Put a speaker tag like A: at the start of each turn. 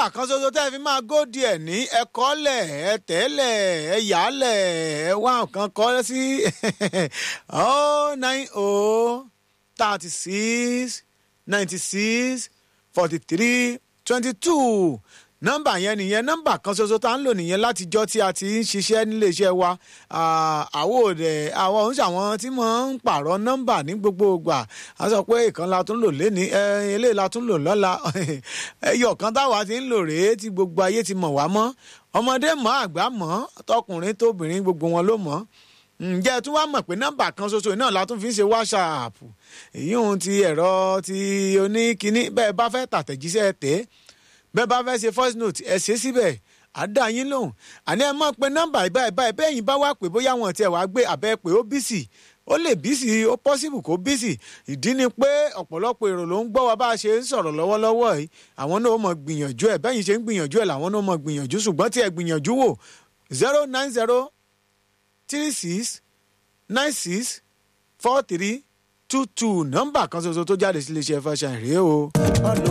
A: nọ́mbà kan ṣoṣo tẹ́ ẹ fi máa góòdì ẹ̀ ní ẹ kọ́lẹ̀ ẹ tẹ́lẹ̀ ẹ yálẹ̀ ẹ wá nǹkan kọ́ sí oh nine oh thirty six ninety six forty three twenty two nọ́mbà yẹn nìyẹn nọ́mbà kan ṣoṣo tá à ń lò nìyẹn látijọ́ tí a ti ń ṣiṣẹ́ nílé iṣẹ́ wa àwo rẹ̀ àwọn òun ṣàwọn tí mo ń pààrọ̀ nọ́mbà ní gbogbo ìgbà a sọ pé ìkan la tún lò léni eléyìí la tún lò lọ́la ẹyọ kan táwa ti ń lò rèé tí gbogbo ayé ti mọ̀ wá mọ́ ọmọdé mọ̀ àgbà mọ̀ tọkùnrin tóbìnrin gbogbo wọn ló mọ̀ ǹjẹ́ ẹ tún wá mọ̀ pé nọ́mbà kan ṣoṣo náà la tún fi ń ṣe whatsapp èyí ohun ti ẹ̀rọ ti oníkíní bẹ́ẹ̀ bá fẹ́ tàtẹ̀jíṣẹ́ tẹ́ bẹ́ẹ̀ bá fẹ́ ṣe voice note ẹ ṣe síbẹ̀ àdá yín lóhùn àní ẹ mọ̀ pé nọ́mbà ìbáyìí báyìí bẹ́ẹ̀ yín bá wà pé bóyá wọn tiẹ̀ wá gbé abẹ́ pé ó bísì ó lè bísì ó possible kó bísì ìdí ni pé ọ̀pọ̀lọpọ̀ èrò ló ń gbọ́ wa bá a ṣe ń sọ̀rọ̀ lọ́wọ́lọ́wọ́ yìí àwọn náà mọ̀ gbìyànjú ẹ̀ bẹ́ẹ̀ yín ṣe ń gbìyànjú ẹ̀ làwọn náà mọ̀ gbìyànjú ṣùgbọ́n tí ẹ gbìyànjú wò zero nine zero three six nine six four three two two nọ́mbà kan ṣoṣo tó jáde sí iléeṣẹ́ fashion rèé o.